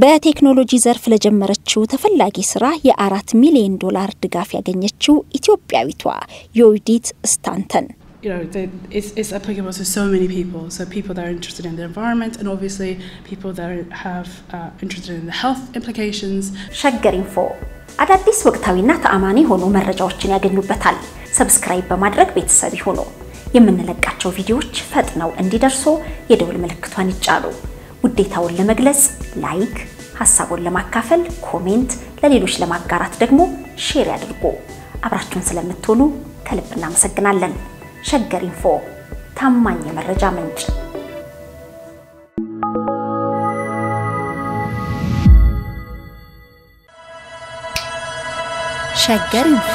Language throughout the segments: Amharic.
በቴክኖሎጂ ዘርፍ ለጀመረችው ተፈላጊ ስራ የአራት ሚሊዮን ዶላር ድጋፍ ያገኘችው ኢትዮጵያዊቷ ዮዲት ስታንተን you know, they, it's, it's applicable to so many people. So people that are interested in the environment, and obviously people that are, have uh, interested in the health implications. ሸገር ኢንፎ አዳዲስ ወቅታዊና ተአማኒ የሆኑ መረጃዎችን ያገኙበታል። ሰብስክራይብ በማድረግ ቤተሰብ ይሁኑ። የምንለቃቸው ቪዲዮዎች ፈጥነው እንዲደርሱ የደውል ምልክቷን ይጫኑ። ውዴታውን ለመግለጽ ላይክ፣ ሀሳቡን ለማካፈል ኮሜንት፣ ለሌሎች ለማጋራት ደግሞ ሼር ያድርጉ። አብራችሁን ስለምትሆኑ ከልብ እናመሰግናለን። ሸገር ኢንፎ ታማኝ የመረጃ ምንጭ። ሸገር ኢንፎ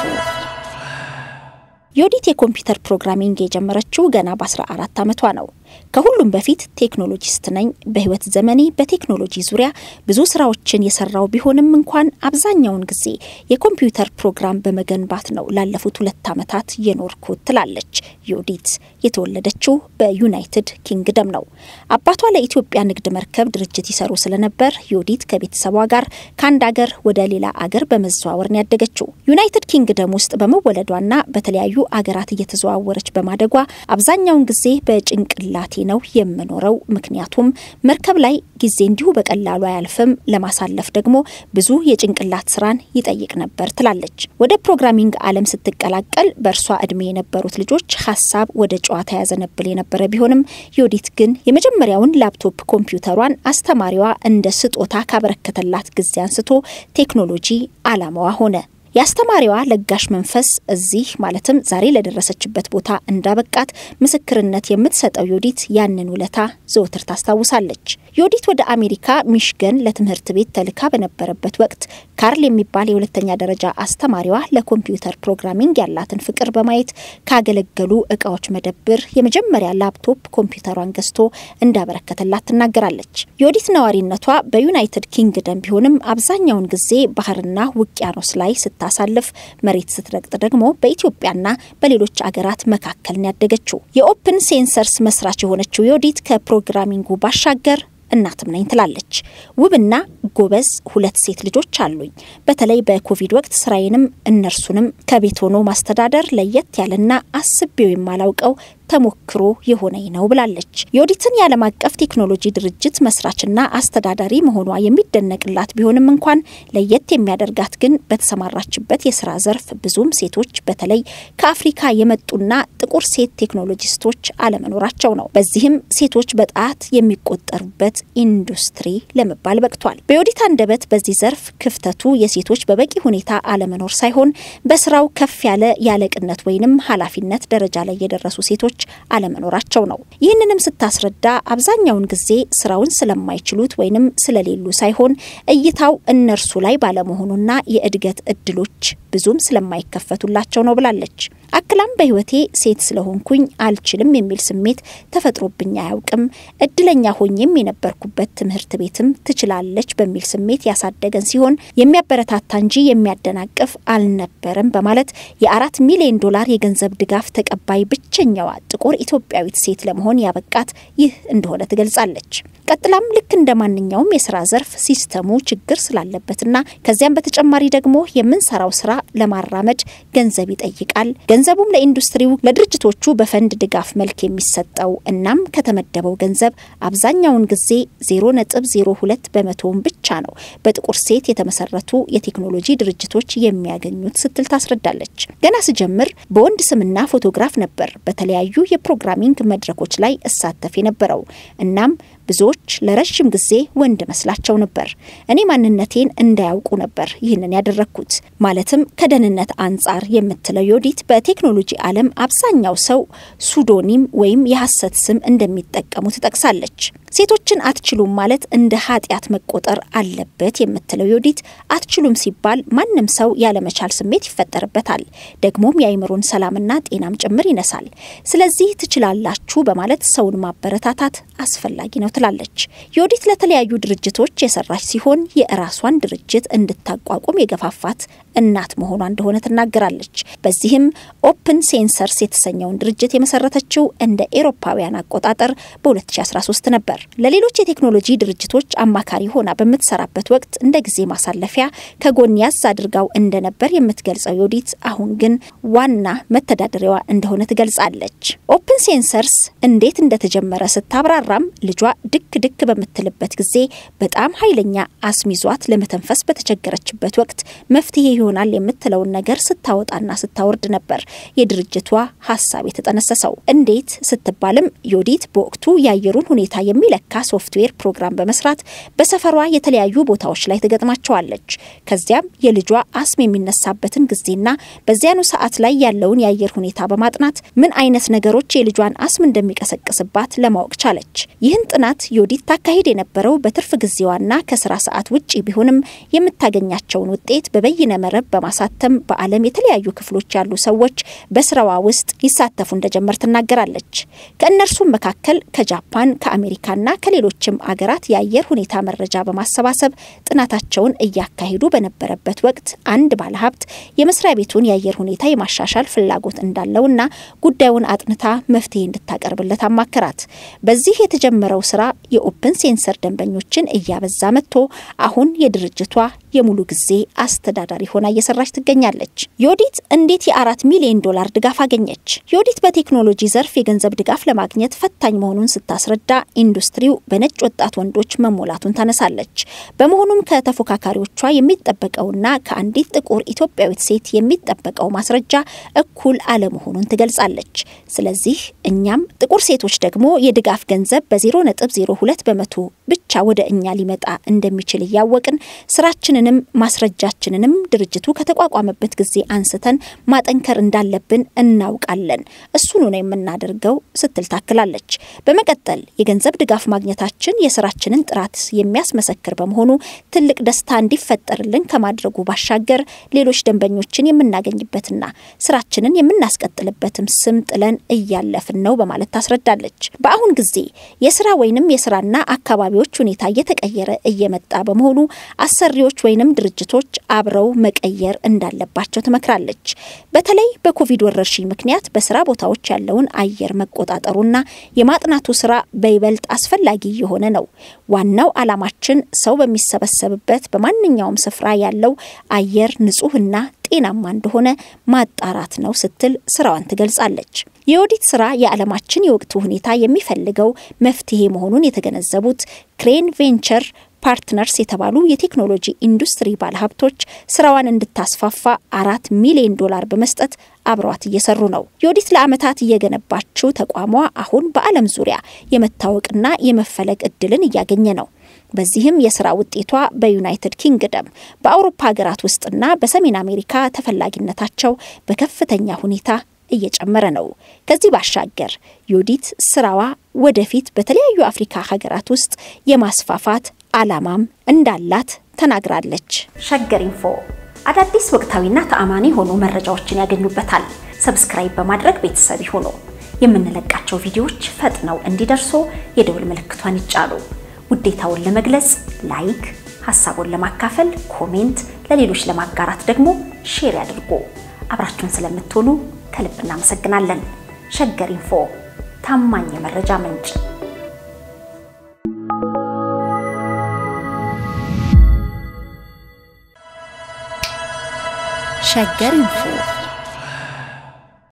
ዮዲት የኮምፒውተር ፕሮግራሚንግ የጀመረችው ገና በ14 ዓመቷ ነው። ከሁሉም በፊት ቴክኖሎጂስት ነኝ፣ በህይወት ዘመኔ በቴክኖሎጂ ዙሪያ ብዙ ስራዎችን የሰራው ቢሆንም እንኳን አብዛኛውን ጊዜ የኮምፒውተር ፕሮግራም በመገንባት ነው ላለፉት ሁለት ዓመታት የኖርኩት ትላለች ዮዲት። የተወለደችው በዩናይትድ ኪንግደም ነው። አባቷ ለኢትዮጵያ ንግድ መርከብ ድርጅት ይሰሩ ስለነበር ዮዲት ከቤተሰቧ ጋር ከአንድ አገር ወደ ሌላ አገር በመዘዋወር ነው ያደገችው። ዩናይትድ ኪንግደም ውስጥ በመወለዷና በተለያዩ አገራት እየተዘዋወረች በማደጓ አብዛኛውን ጊዜ በጭንቅላቴ ነው የምኖረው፣ ምክንያቱም መርከብ ላይ ጊዜ እንዲሁ በቀላሉ አያልፍም፣ ለማሳለፍ ደግሞ ብዙ የጭንቅላት ስራን ይጠይቅ ነበር ትላለች። ወደ ፕሮግራሚንግ ዓለም ስትቀላቀል በእርሷ እድሜ የነበሩት ልጆች ሀሳብ ወደ ጨዋታ ያዘነብል የነበረ ቢሆንም ዮዲት ግን የመጀመሪያውን ላፕቶፕ ኮምፒውተሯን አስተማሪዋ እንደ ስጦታ ካበረከተላት ጊዜ አንስቶ ቴክኖሎጂ አላማዋ ሆነ። የአስተማሪዋ ለጋሽ መንፈስ እዚህ ማለትም ዛሬ ለደረሰችበት ቦታ እንዳበቃት ምስክርነት የምትሰጠው ዮዲት ያንን ውለታ ዘወትር ታስታውሳለች። ዮዲት ወደ አሜሪካ ሚሽገን ለትምህርት ቤት ተልካ በነበረበት ወቅት ካርል የሚባል የሁለተኛ ደረጃ አስተማሪዋ ለኮምፒውተር ፕሮግራሚንግ ያላትን ፍቅር በማየት ካገለገሉ እቃዎች መደብር የመጀመሪያ ላፕቶፕ ኮምፒውተሯን ገዝቶ እንዳበረከተላት ትናገራለች። ዮዲት ነዋሪነቷ በዩናይትድ ኪንግደም ቢሆንም አብዛኛውን ጊዜ ባህርና ውቅያኖስ ላይ ስታሳልፍ መሬት ስትረግጥ ደግሞ በኢትዮጵያና በሌሎች አገራት መካከል ነው ያደገችው። የኦፕን ሴንሰርስ መስራች የሆነችው ዮዲት ከፕሮግራሚንጉ ባሻገር እናትም ነኝ ትላለች። ውብና ጎበዝ ሁለት ሴት ልጆች አሉኝ። በተለይ በኮቪድ ወቅት ስራዬንም እነርሱንም ከቤት ሆኖ ማስተዳደር ለየት ያለና አስቤው የማላውቀው ተሞክሮ የሆነኝ ነው ብላለች። የኦዲትን የዓለም አቀፍ ቴክኖሎጂ ድርጅት መስራችና አስተዳዳሪ መሆኗ የሚደነቅላት ቢሆንም እንኳን ለየት የሚያደርጋት ግን በተሰማራችበት የስራ ዘርፍ ብዙም ሴቶች በተለይ ከአፍሪካ የመጡና ጥቁር ሴት ቴክኖሎጂስቶች አለመኖራቸው ነው። በዚህም ሴቶች በጣት የሚቆጠሩበት ኢንዱስትሪ ለመባል በቅቷል። በዮዲት አንደበት በዚህ ዘርፍ ክፍተቱ የሴቶች በበቂ ሁኔታ አለመኖር ሳይሆን በስራው ከፍ ያለ ያለቅነት ወይንም ኃላፊነት ደረጃ ላይ የደረሱ ሴቶች አለመኖራቸው ነው። ይህንንም ስታስረዳ አብዛኛውን ጊዜ ስራውን ስለማይችሉት ወይንም ስለሌሉ ሳይሆን እይታው እነርሱ ላይ ባለመሆኑና የእድገት እድሎች ብዙም ስለማይከፈቱላቸው ነው ብላለች። አክላም በህይወቴ ሴት ስለሆንኩኝ አልችልም የሚል ስሜት ተፈጥሮብኝ አያውቅም። እድለኛ ሆኜም የነበርኩበት ትምህርት ቤትም ትችላለች በሚል ስሜት ያሳደገን ሲሆን የሚያበረታታ እንጂ የሚያደናቅፍ አልነበረም በማለት የአራት ሚሊዮን ዶላር የገንዘብ ድጋፍ ተቀባይ ብቸኛዋ ጥቁር ኢትዮጵያዊት ሴት ለመሆን ያበቃት ይህ እንደሆነ ትገልጻለች። ቀጥላም ልክ እንደ ማንኛውም የስራ ዘርፍ ሲስተሙ ችግር ስላለበትና ከዚያም በተጨማሪ ደግሞ የምንሰራው ስራ ለማራመድ ገንዘብ ይጠይቃል። ገንዘቡም ለኢንዱስትሪው ለድርጅቶቹ በፈንድ ድጋፍ መልክ የሚሰጠው እናም ከተመደበው ገንዘብ አብዛኛውን ጊዜ ዜሮ ነጥብ ዜሮ ሁለት በመቶውን ብቻ ነው በጥቁር ሴት የተመሰረቱ የቴክኖሎጂ ድርጅቶች የሚያገኙት ስትል ታስረዳለች። ገና ስጀምር በወንድ ስምና ፎቶግራፍ ነበር በተለያዩ የፕሮግራሚንግ መድረኮች ላይ እሳተፍ የነበረው እናም ብዙዎች ለረዥም ጊዜ ወንድ መስላቸው ነበር። እኔ ማንነቴን እንዳያውቁ ነበር ይህንን ያደረግኩት። ማለትም ከደህንነት አንጻር የምትለው ዮዲት በቴክኖሎጂ ዓለም አብዛኛው ሰው ሱዶኒም ወይም የሐሰት ስም እንደሚጠቀሙ ትጠቅሳለች። ሴቶችን አትችሉም ማለት እንደ ኃጢአት መቆጠር አለበት የምትለው ዮዲት አትችሉም ሲባል ማንም ሰው ያለመቻል ስሜት ይፈጠርበታል። ደግሞም የአይምሮን ሰላምና ጤናም ጭምር ይነሳል። ስለዚህ ትችላላችሁ በማለት ሰውን ማበረታታት አስፈላጊ ነው ትላለች። ዮዲት ለተለያዩ ድርጅቶች የሰራች ሲሆን የራሷን ድርጅት እንድታቋቁም የገፋፋት እናት መሆኗ እንደሆነ ትናገራለች። በዚህም ኦፕን ሴንሰርስ የተሰኘውን ድርጅት የመሰረተችው እንደ ኤሮፓውያን አቆጣጠር በ2013 ነበር። ለሌሎች የቴክኖሎጂ ድርጅቶች አማካሪ ሆና በምትሰራበት ወቅት እንደ ጊዜ ማሳለፊያ ከጎን ያዝ አድርጋው እንደነበር የምትገልጸው ዮዲት አሁን ግን ዋና መተዳደሪያዋ እንደሆነ ትገልጻለች። ኦፕን ሴንሰርስ እንዴት እንደተጀመረ ስታብራራም ልጇ ድክ ድክ በምትልበት ጊዜ በጣም ኃይለኛ አስም ይዟት ለመተንፈስ በተቸገረችበት ወቅት መፍትሄ ይሆናል የምትለውን ነገር ስታወጣና ስታወርድ ነበር የድርጅቷ ሀሳብ የተጠነሰሰው። እንዴት ስትባልም ዮዲት በወቅቱ የአየሩን ሁኔታ የሚለካ ሶፍትዌር ፕሮግራም በመስራት በሰፈሯ የተለያዩ ቦታዎች ላይ ትገጥማቸዋለች። ከዚያም የልጇ አስም የሚነሳበትን ጊዜና በዚያኑ ሰዓት ላይ ያለውን የአየር ሁኔታ በማጥናት ምን አይነት ነገሮች የልጇን አስም እንደሚቀሰቅስባት ለማወቅ ቻለች። ይህን ጥናት ዮዲት ታካሂድ የነበረው በትርፍ ጊዜዋና ከስራ ሰዓት ውጪ ቢሆንም የምታገኛቸውን ውጤት በበይነ መረብ በማሳተም በዓለም የተለያዩ ክፍሎች ያሉ ሰዎች በስራዋ ውስጥ ይሳተፉ እንደጀመር ትናገራለች። ከእነርሱም መካከል ከጃፓን ከአሜሪካና ከሌሎችም አገራት የአየር ሁኔታ መረጃ በማሰባሰብ ጥናታቸውን እያካሄዱ በነበረበት ወቅት አንድ ባለሀብት የመስሪያ ቤቱን የአየር ሁኔታ የማሻሻል ፍላጎት እንዳለውና ጉዳዩን አጥንታ መፍትሄ እንድታቀርብለት አማከራት። በዚህ የተጀመረው ስራ የኦፕን ሴንሰር ደንበኞችን እያበዛ መጥቶ አሁን የድርጅቷ የሙሉ ጊዜ አስተዳዳሪ ሆና እየሰራች ትገኛለች። ዮዲት እንዴት የአራት ሚሊዮን ዶላር ድጋፍ አገኘች? ዮዲት በቴክኖሎጂ ዘርፍ የገንዘብ ድጋፍ ለማግኘት ፈታኝ መሆኑን ስታስረዳ ኢንዱስትሪው በነጭ ወጣት ወንዶች መሞላቱን ታነሳለች። በመሆኑም ከተፎካካሪዎቿ የሚጠበቀውና ከአንዲት ጥቁር ኢትዮጵያዊት ሴት የሚጠበቀው ማስረጃ እኩል አለመሆኑን ትገልጻለች። ስለዚህ እኛም ጥቁር ሴቶች ደግሞ የድጋፍ ገንዘብ በ0.02 በመቶ ብቻ ወደ እኛ ሊመጣ እንደሚችል እያወቅን ስራችንንም ማስረጃችንንም ድርጅቱ ከተቋቋመበት ጊዜ አንስተን ማጠንከር እንዳለብን እናውቃለን። እሱኑ ነው የምናደርገው ስትል ታክላለች። በመቀጠል የገንዘብ ድጋፍ ማግኘታችን የስራችንን ጥራት የሚያስመሰክር በመሆኑ ትልቅ ደስታ እንዲፈጠርልን ከማድረጉ ባሻገር ሌሎች ደንበኞችን የምናገኝበትና ስራችንን የምናስቀጥልበትም ስም ጥለን እያለፍን ነው በማለት ታስረዳለች። በአሁን ጊዜ የስራ ወይንም የስራና አካባቢዎች ሁኔታ እየተቀየረ እየመጣ በመሆኑ አሰሪዎች ወይንም ድርጅቶች አብረው መቀየር እንዳለባቸው ትመክራለች። በተለይ በኮቪድ ወረርሽኝ ምክንያት በስራ ቦታዎች ያለውን አየር መቆጣጠሩና የማጥናቱ ስራ በይበልጥ አስፈላጊ የሆነ ነው። ዋናው ዓላማችን ሰው በሚሰበሰብበት በማንኛውም ስፍራ ያለው አየር ንጹህና ጤናማ እንደሆነ ማጣራት ነው ስትል ስራዋን ትገልጻለች። የዮዲት ስራ የዓለማችን የወቅቱ ሁኔታ የሚፈልገው መፍትሄ መሆኑን የተገነዘቡት ክሬን ቬንቸር ፓርትነርስ የተባሉ የቴክኖሎጂ ኢንዱስትሪ ባለሀብቶች ስራዋን እንድታስፋፋ አራት ሚሊዮን ዶላር በመስጠት አብረዋት እየሰሩ ነው። ዮዲት ለዓመታት እየገነባችው ተቋሟ አሁን በዓለም ዙሪያ የመታወቅና የመፈለግ እድልን እያገኘ ነው። በዚህም የስራ ውጤቷ በዩናይትድ ኪንግደም በአውሮፓ ሀገራት ውስጥና በሰሜን አሜሪካ ተፈላጊነታቸው በከፍተኛ ሁኔታ እየጨመረ ነው። ከዚህ ባሻገር ዮዲት ስራዋ ወደፊት በተለያዩ አፍሪካ ሀገራት ውስጥ የማስፋፋት አላማም እንዳላት ተናግራለች። ሸገር ኢንፎ አዳዲስ ወቅታዊና ተአማኒ የሆኑ መረጃዎችን ያገኙበታል። ሰብስክራይብ በማድረግ ቤተሰብ ይሁኑ። የምንለቃቸው ቪዲዮዎች ፈጥነው እንዲደርሱ የደውል ምልክቷን ይጫኑ። ውዴታውን ለመግለጽ ላይክ፣ ሀሳቡን ለማካፈል ኮሜንት፣ ለሌሎች ለማጋራት ደግሞ ሼር ያድርጉ። አብራችሁን ስለምትሆኑ ከልብ እናመሰግናለን። ሸገር ኢንፎ ታማኝ የመረጃ ምንጭ ሸገር ኢንፎ